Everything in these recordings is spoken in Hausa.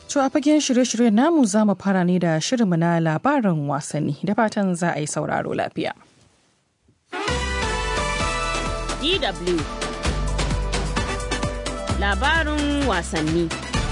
To a fagen shirye-shiryen namu za mu fara ne da shirinmu na labarin wasanni da fatan za a yi sauraro lafiya. DW Labarin wasanni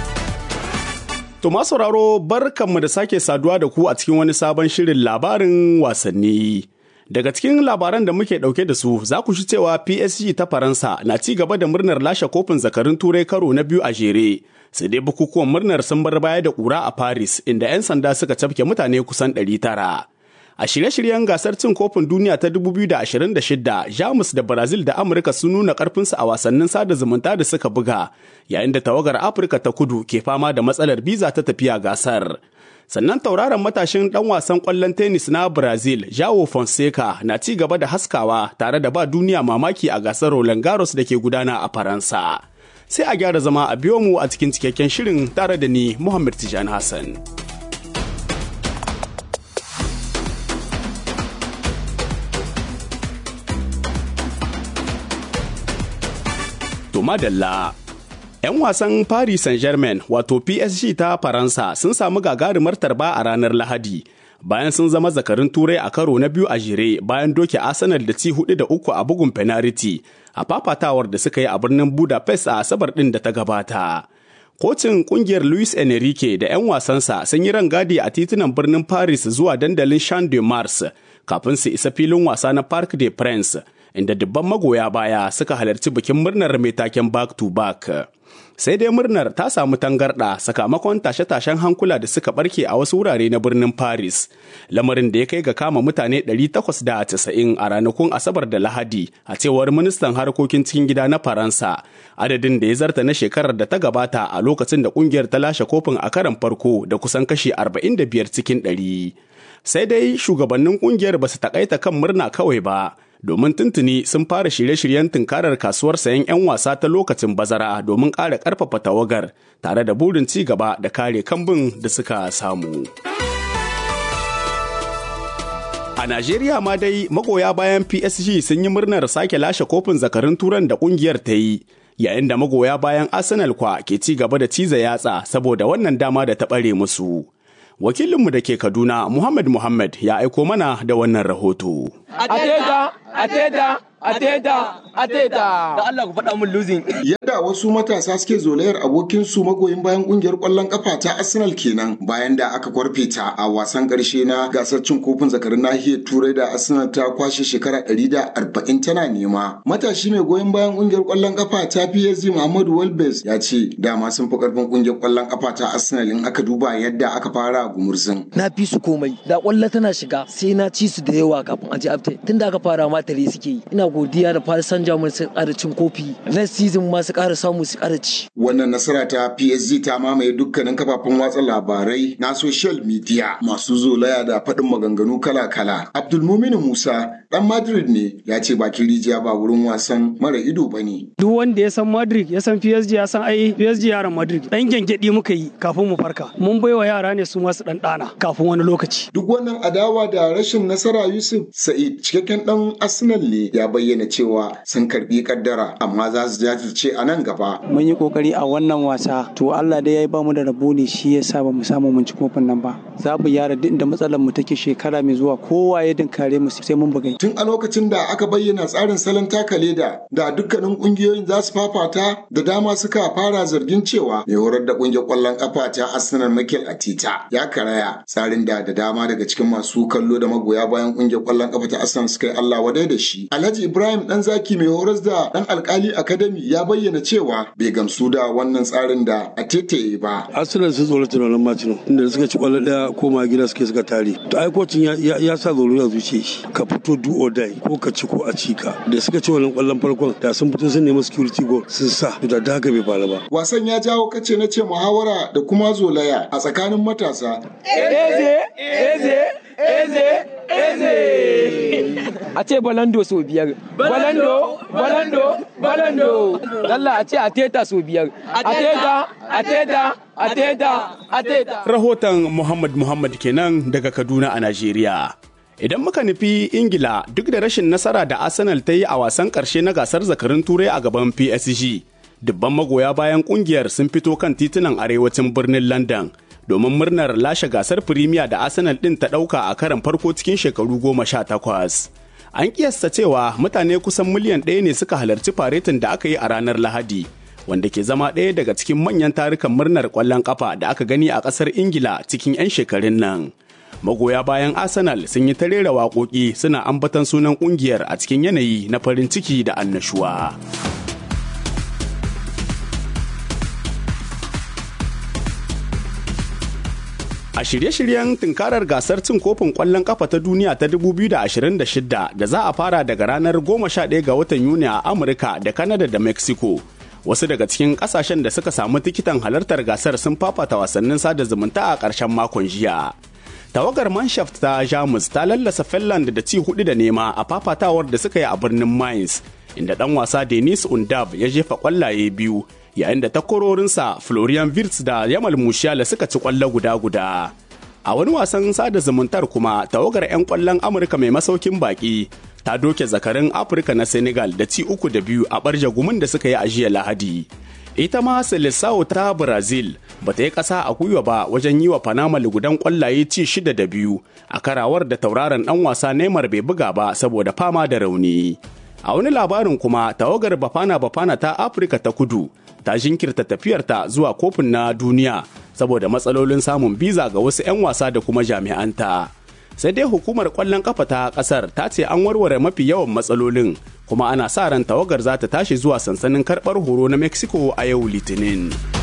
To ma sauraro barkanmu da sake saduwa da ku a cikin wani sabon shirin labarin wasanni. Daga cikin labaran da muke ɗauke da su za ku shi cewa PSG ta Faransa na ci gaba da murnar lashe kofin zakarun turai karo na biyu a jere. Sai dai bukukuwan murnar sun bar baya da ƙura a Paris inda 'yan sanda suka cafke mutane kusan 900. A shirye-shiryen gasar cin kofin duniya ta 2026, Jamus da Brazil da Amurka sun nuna ƙarfinsu a wasannin sada zumunta da suka buga, yayin da tawagar Afirka ta kudu ke fama da matsalar biza ta tafiya gasar. sannan tauraron matashin dan wasan kwallon tennis na brazil jao fonseca na ci gaba da haskawa tare da ba duniya mamaki a gasar roland garros da ke gudana a faransa sai a gyara zama a biyo mu a cikin cikakken shirin tare da ni muhammad tijani hassan to madalla 'Yan wasan Paris Saint-Germain wato PSG ta Faransa sun samu gagarumar tarba a ranar Lahadi bayan sun zama zakarin turai a karo na biyu a jere bayan doke Arsenal da ci hudu da uku a bugun penalty a fafatawar da suka yi a birnin Budapest a Asabar ɗin da ta gabata. Kocin kungiyar Luis Enrique da 'yan wasansa sun yi rangadi a titunan birnin Paris zuwa dandalin Champ de Mars kafin su isa filin wasa na Parc des Princes inda dubban magoya baya suka halarci bikin murnar mai taken back to back. Sai dai murnar ta samu tangarɗa sakamakon tashe-tashen hankula da suka barke a wasu wurare na birnin Paris, lamarin da ya kai ga kama mutane 890 a ranakun Asabar da Lahadi a cewar ministan harkokin cikin gida na Faransa, adadin da ya zarta na shekarar da ta gabata a lokacin da kungiyar ta lashe kofin a karan farko da kusan kashi 45 cikin 100. Sai dai shugabannin kungiyar ba su takaita kan murna kawai ba. domin tuntuni sun fara shirye-shiryen tunkarar kasuwar sayan 'yan wasa ta lokacin bazara domin ƙara ƙarfafa tawagar tare da burin ci gaba da kare kambun da suka samu. A Najeriya ma dai magoya bayan PSG sun yi murnar sake lashe kofin zakarin turan da ƙungiyar ta yi. Yayin da magoya bayan Arsenal kwa ke ci gaba da ciza yatsa saboda wannan dama da ta ɓare musu. Wakilinmu da ke Kaduna, Muhammad Muhammad ya aiko mana da wannan rahoto. Ateta, Ateta, Ateta, Ateta. Da Allah ku faɗa min losing. Yadda wasu matasa suke zolayar abokinsu magoyin bayan kungiyar ƙwallon ƙafa ta Arsenal kenan bayan da aka kwarfe ta a wasan ƙarshe na gasar cin kofin zakarin nahiyar Turai da Arsenal ta kwashe shekara ɗari da arba'in tana nema. Matashi mai goyon bayan kungiyar ƙwallon ƙafa ta PSG Muhammadu Walbes ya ce dama sun fi ƙarfin kungiyar ƙwallon ƙafa ta Arsenal in aka duba yadda aka fara gumurzin. Na fi su komai da ƙwallo tana shiga sai na ci su da yawa kafin a ji afte tunda aka fara ma tare suke yi ina godiya da Paris Saint-Germain su ƙara cin kofi next season ma su ƙara samu su ƙara ci. Wannan nasara ta PSG ta mamaye dukkanin kafafen watsa labarai na social media masu zolaya da faɗin maganganu kala-kala. Abdulmumin Musa ɗan Madrid ne ya ce bakin rijiya ba wurin wasan mara ido ba ne. Duk wanda ya san Madrid ya san PSG ya san ai PSG yaran Madrid ɗan gyangyaɗi muka yi kafin mu farka. Mun baiwa yara ne su masu ɗan ɗana kafin wani lokaci. Duk wannan adawa da rashin nasara Yusuf Sa'id cikakken ɗan Arsenal ne ya bayyana cewa sun karbi kaddara amma za su jajirce a nan gaba. Mun yi kokari a wannan wasa to Allah dai ya yi bamu da rabo ne shi ya sa ba mu samu mun ci kofin nan ba. Za mu yara duk da matsalar mu take shekara mai zuwa kowa ya dinkare mu sai mun bugai. Tun a lokacin da aka bayyana tsarin salon taka leda da dukkanin kungiyoyin za su fafata da dama suka fara zargin cewa mai horar da kungiyar kwallon kafa ta Arsenal Mikel Atita ya karaya tsarin da da dama daga cikin masu kallo da magoya bayan kungiyar kwallon kafa ta Arsenal suka yi Allah wadai da shi. Alhaji Ibrahim dan zaki mai horas da dan alkali academy ya bayyana cewa bai gamsu da wannan tsarin da a tete ba. Arsenal sun tsoro tunanin Martino inda suka ci kwallo daya koma gida suke suka tare. To ai kocin ya sa tsoro ya zuce shi ka fito do or die ko ka ci ko a ci ka. Da suka ci wannan kwallon farkon da sun fito sun nemi security goal sun sa to da haka bai faru ba. Wasan ya jawo kace na ce muhawara da kuma zolaya a tsakanin matasa. Eze, eze, eze, eze. A ce balando sau biyar. Balando, balando, balando. Allah a ce a teta sau biyar. A teta, a teta, a teta, a teta. Rahoton Muhammad Muhammad kenan daga Kaduna a Najeriya. Idan muka nufi Ingila duk da rashin nasara da Arsenal ta yi a wasan ƙarshe na gasar zakarin Turai a gaban PSG, Dubban magoya bayan kungiyar sun fito kan titunan arewacin birnin London domin murnar lashe gasar Firimiya da Arsenal ɗin ta ɗauka a karan farko cikin shekaru goma sha takwas. An kiyasta cewa mutane kusan miliyan ɗaya ne suka halarci faretin da aka yi a ranar Lahadi, wanda ke zama ɗaya daga cikin manyan tarukan murnar ƙwallon ƙafa da aka gani a ƙasar Ingila cikin 'yan shekarun nan. Magoya bayan Arsenal sun yi ta rera waƙoƙi suna ambatan sunan ƙungiyar a cikin yanayi na farin ciki da annashuwa. A shirye-shiryen tunkarar gasar cin kofin ƙwallon ƙafa ta duniya ta 2026 da za a fara daga ranar 11 ga watan Yuni a Amurka da Kanada da Mexico. Wasu daga cikin ƙasashen da suka samu tikitan halartar gasar sun fafata wasannin sada zumunta a ƙarshen makon jiya. Tawagar Manshaft ta Jamus ta lallasa Finland da ci hudu da nema a fafatawar da suka yi a birnin Mainz, inda ɗan wasa Denis Undav ya jefa ƙwallaye biyu yayin da takwarorinsa Florian Wirtz da Yamal Musiala suka ci kwallo guda-guda. A wani wasan sada zumuntar kuma tawagar 'yan kwallon Amurka mai masaukin baki ta doke zakarin Afirka na Senegal da ci uku da biyu a barja gumin da suka yi a jiya Lahadi. Ita ma Seleção ta Brazil ba ta yi ƙasa a gwiwa ba wajen yi wa Panama lugudan kwallaye ci shida da biyu a karawar da tauraron ɗan wasa Neymar bai buga ba saboda fama da rauni. A wani labarin kuma tawagar Bafana Bafana ta Afirka ta kudu ta jinkirta tafiyarta zuwa kofin na duniya saboda matsalolin samun biza ga wasu 'yan wasa da kuma jami'anta. Sai dai hukumar kwallon kafa ta kasar ta ce an warware mafi yawan matsalolin kuma ana sa ran tawagar za ta tashi zuwa sansanin karɓar horo na Mexico a yau Litinin.